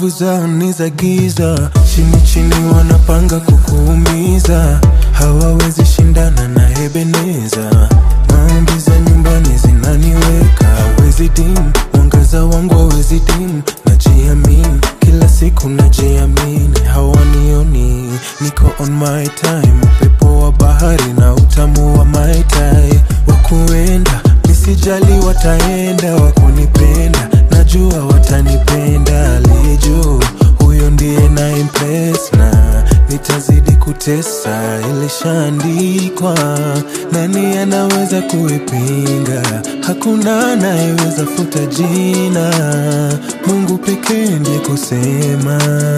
nguvu zao ni za giza, chini chini wanapanga kukuumiza, hawawezi shindana na Ebeneza. Maombi za nyumbani zinaniweka, hawezi dim, mwangaza wangu hawezi dim, najiamini kila siku najiamini, hawanioni niko on my time, upepo wa bahari na utamu wa mai tai, wakuenda nisijali, wataenda wakunipenda, najua watanipenda, aliye juu huyo ndiye na impress na nitazidi kutesa, ilishaandikwa. Nani anaweza kuipinga? Hakuna anayeweza futa jina, Mungu pekee ndiye kusema.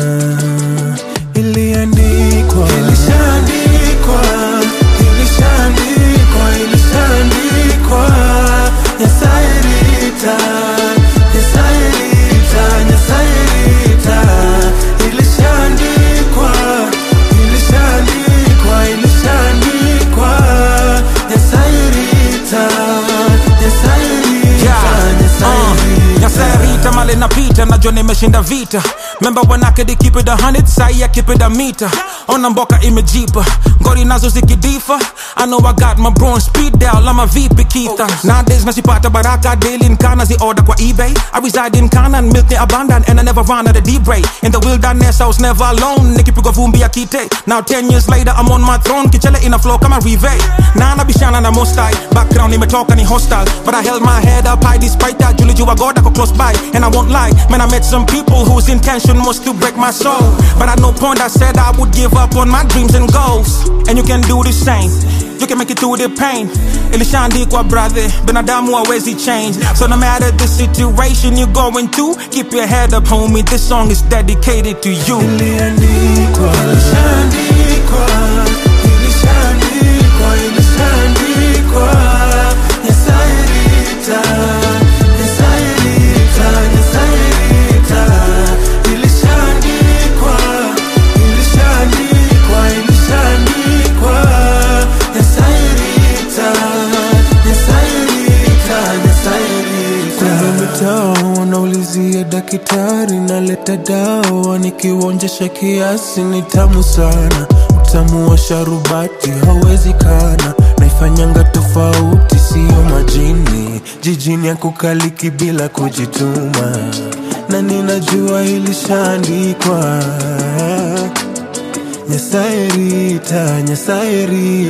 Iliandikwa, ilishaandikwa, ilishaandikwa, ilishaandikwa. Nyasaye rita, Nyasaye rita, Nyasaye rita. Ilishaandikwa, ilishaandikwa, ilishaandikwa. Nyasaye rita, Nyasaye rita, Nyasaye rita. Nyasarita male napita najua nimeshinda vita memba wanake they keep it a hundred sai I keep it a meter ona mboka imejipa ngori nazo zikidifa I know I got my bronze speed dial I'm a VP Keitha nowadays nasipata baraka daily nkana zi order kwa eBay I reside in Kana and milk ni abundant and I never run out of deep ray in the wilderness I was never alone nikipigwa vumbi ya kite now 10 years later I'm on my throne kichele ina flow kama rive na nabishana na mostai background imetoka ni hostile but I held my head up high despite that Julie Jua God I go close by and I won't lie man I met some people whose intention was to break my soul but at no point I said I would give up on my dreams and goals and you can do the same you can make it through the pain ilishaandikwa brother binadamu hawezi change so no matter the situation you're going through keep your head up homie this song is dedicated to you Iliandikwa, ilishaandikwa, ilishaandikwa, ilishaandikwa. Nyasaye rita, Nyasaye rita, Nyasaye rita. Ilishaandikwa, ilishaandikwa, ilishaandikwa. Nyasaye rita, Nyasaye rita, Nyasaye rita. Kwenye mitaa wanaulizia daktari, naleta dawa nikiuonjesha kiasi, ni tamu sana. Utamu wa sharubati hauwezi kana, naifanyanga tofauti, siyo majini. Jijini ya kukaliki bila kujituma, na ninajua ilishaandikwa. Nyasaye rita, Nyasaye rita